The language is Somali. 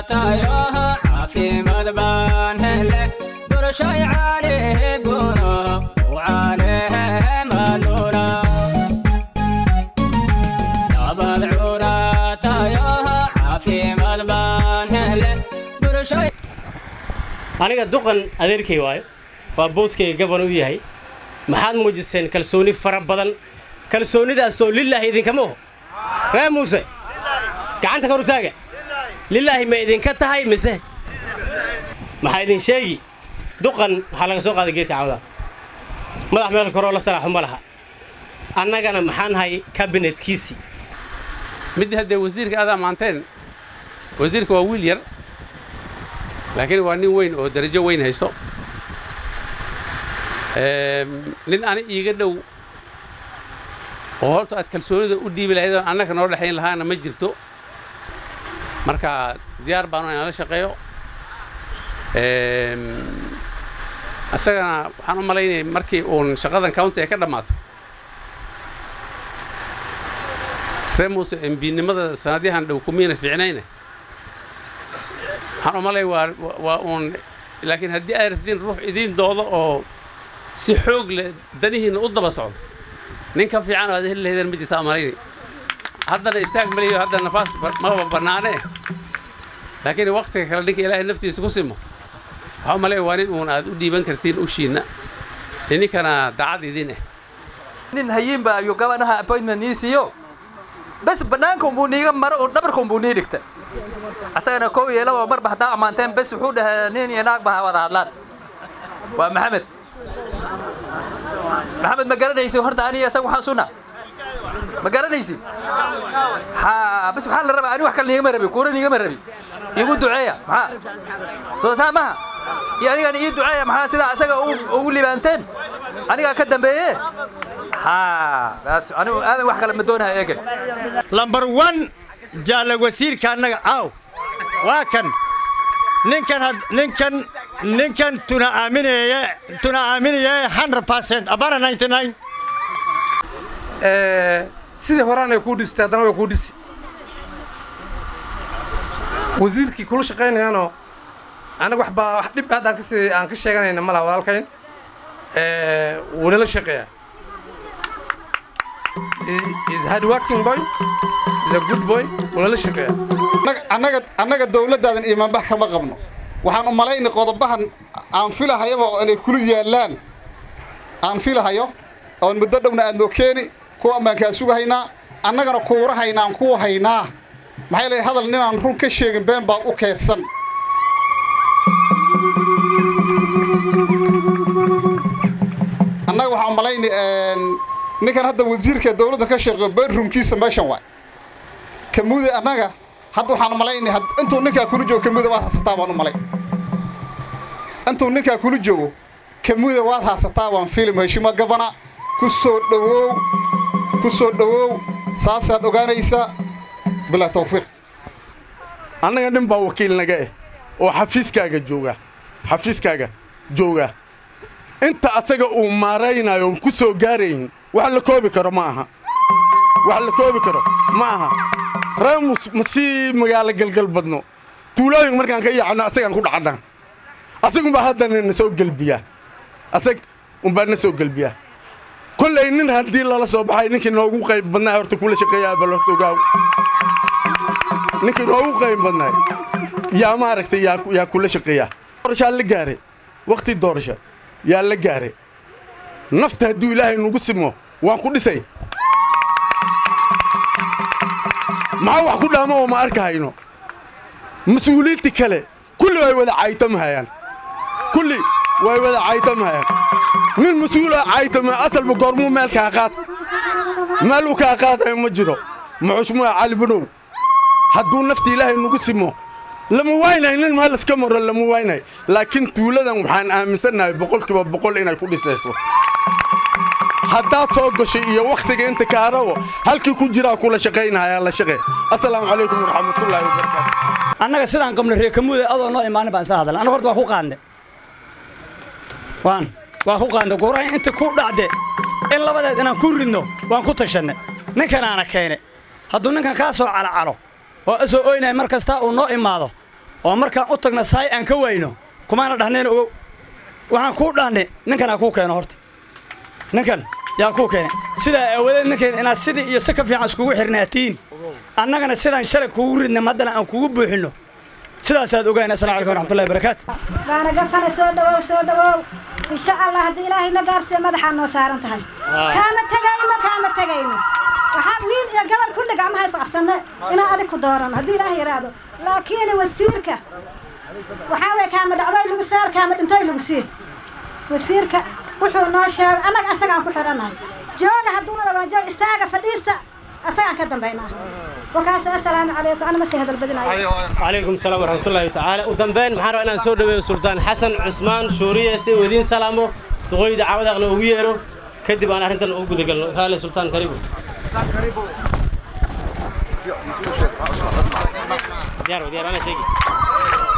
tayo caafimaad baan hele doorashay caalihe guno wacaalehe maluna nabad cuna tayo caafimaad baan hele doorashay aniga duqan adeerkay waayo waa booskayga gafan u yahay maxaad muujiseen kalsooni fara badan kalsoonidaasoo lilaahi idinkama oho ree muuse gacanta kor u taaga lilaahi ma idinka tahay mise maxaa idin sheegi duqan waxaa laga soo qaaday geedka cawda madax meel koroo la salaaxu ma laha annagana maxaan nahay kabinetkiisii mid haddee wasiirka adaa maanteen wasiirka waa wiil yar laakiin waa nin weyn oo darajo weyn haysto nin ani iiga dhow oo horta aad kalsoonida u dhiibi lahayd oon annaga noo dhexayn lahaana ma jirto marka diyaar baanu inaan la shaqeeyo isagana waxaan u malaynaya markii uun shaqadan county ay ka dhammaato ree muuse embinimada sanadyahan dhow kumiina fiicnayne waxaan u malaya waa waa uun laakiin haddii ay rabtiin ruux idiin doodo oo si xoog leh danihiinna u daba socdo nin ka fiican oo aad heli lahaydeen ma jirtaa malayni haddana istaag maliyo hadda nafaas maba bannaanee laakiin waktiga kale ninka ilaahay naftiisa ku simo waxaa u malaya waa nin uun aad u dhiiban kartiin ushiinna ininkana daacad idin ah nin hayiinba ayuu gabadhaha appointment nii siiyo bas bannaanka unbuu niiga maro oo dhabarka unbuu nii dhigta asagana kow iyo laba marba haddaa ammaanteen bes wuxuu dhahay nin iyo naag ba ha wada hadlaan waa maxamed maxamed ma garanaysi horta aniga isaga waxaan suna ma garanaysi ha bas waxaa la rabaa ani wax kale niigama rabi kuura niigama rabi igu duceeya maxaa soo saa maha iyo anigana ii duceeya maxaa sidaa isaga ugu libaanteen anigaa ka dambeeye ha taas anigu aadan wax kale ma doonaha eegan lambar one jaalla wasiirka annaga caaw waa kan ninkan had ninkan ninkan tuna aaminaya tuna aaminaya 100% abana 99 sidii horaanay kuu dhistay haddana way kuu dhisi wasiirkii kula shaqaynayaanoo anaga wax baa wax dhib haddaan kasii aan ka sheeganayna ma laha walaalkayn wuuna la shaqeeyaa is hard working boy is a good boy wuuna la shaqeeyaa annaga annaga dawladdaadan iimaanbax kama qabno waxaan u malaynay qodobahan aan filahayaba inay kula yaallaan aan filahayo oon muddo dhowna aad noo keeni kuwa ammaankaa sugahaynaa annagana kuura haynaan kuwa haynaa maxay leeyahay hadal ninaan run ka sheegin been baad u keedsan annaga waxaan u malaynay ninkan hadda wasiirka dawladda ka shaqeeyo bedroomkiisa meeshan waay kamuude annaga hadda waxaan malaynay intuu ninkaa kula joogo kamuuda waad haasataa baan u malay intuu ninkaa kula joogo kamuuda waad haasataa waan filim heshimo gabana ku soo dhowow ku soo dhowow saasaad ogaanaysaa bilaa tawfiiq annaga nin baa wakiil naga eh oo xafiiskaaga jooga xafiiskaaga jooga inta asaga uu maaraynayo ku soo gaarayn wax la koobi karo ma aha wax la koobi karo ma aha reemus ma sii magaalo galgal badno tuulooyin markaan ka yaacno asagaan ku dhacnaa asagunbaa haddana na soo gelbiyaa asag unbaa na soo gelbiyaa kollay nin haddii lala soo baxay ninkii noogu qayb badnaa horta kula shaqeeyaa bal horta ogaaw ninkii noogu qayb badnaay yaa maaragtay yaa yaa kula shaqeeyaa doorashaa la gaare waqti doorasha yaa la gaare nafta hadduu ilaahay nagu simo waan ku dhisay maxaa wax ku dhaama oo ma arkahayno mas-uuliyiinti kale kulli way wada caytamahayaan kulli way wada caytamahayaan nin mas-uula caytama asalba goormuu meel kaa qaad meel uu kaa qaadayo ma jiro muxushmuha cali bunow hadduu nafta ilaahay nagu simo lama waynay nin meel iska maro lama waynay laakiin tuuladan waxaan aaminsannahay boqolkiiba boqol inay ku dhisayso haddaad soo gashay iyo wakhtiga inta kaarabo halkii ku jiraa kula shaqaynahayaa la shaqe assalaamu calaykum waraxmatullaahi wabarakaatu annaga sidaan qabna reekamuuda adoo noo imaanin baan isla hadalna annaga horta waa ku qaadne waan waa ku qaadne gorayn inta ku dhacde in labadeed inaan ku ridno waan ku tashanne ninkanaana keene hadduu ninkan kaa soo calacalo oo isoo oynaya mar kasta uu noo imaado oo markaan u tagna saay aan ka wayno kumaana dhahneen ogow waxaan kuu dhahnay ninkan ha kuu keeno horta ninkan yaa kuu keenay sidaa aawadeed ninkan inaad sidii iyo si ka fiican iskugu xirnaatiin annagana sidaan shalay kuugu ridna haddana aan kugu buuxinno sidaasaad ogayn assalamu calaykum waraxmatullahi wabarakaatu waana gafana soo dhawow soo dhawow insha allah haddii ilaahay na gaarsiiyo madaxaa noo saaran tahay kaama tegayno kaama tegayno waxaa wiil iyo gabar kulli gacmaha isqabsanne inaan adig ku doorano haddii ilaahay yaraado laakiin wasiirka waxaa weye kaama dhacdoy lagu saar kaama dhintoy lagu siir wasiirka wuxuu noo sheegay annaga asagaan ku xidhannahay jooga hadduu rabaa joog istaaga fadhiista asagaan ka dambaynaa wakaas assalaamu calaykum anama sii hadal badinayo calaykum salaam waraxmatullaahi tacaala u dambeyn maxaan rabaa inaan soo dhaweeyo sultaan xasan cusmaan shuuriye si uu idiin salaamo duqooyda caawadaaqna ugu yeero kadib aan arrintan ugu gudagalno kaale sultaan karibu diyaar diyaar ana sheegi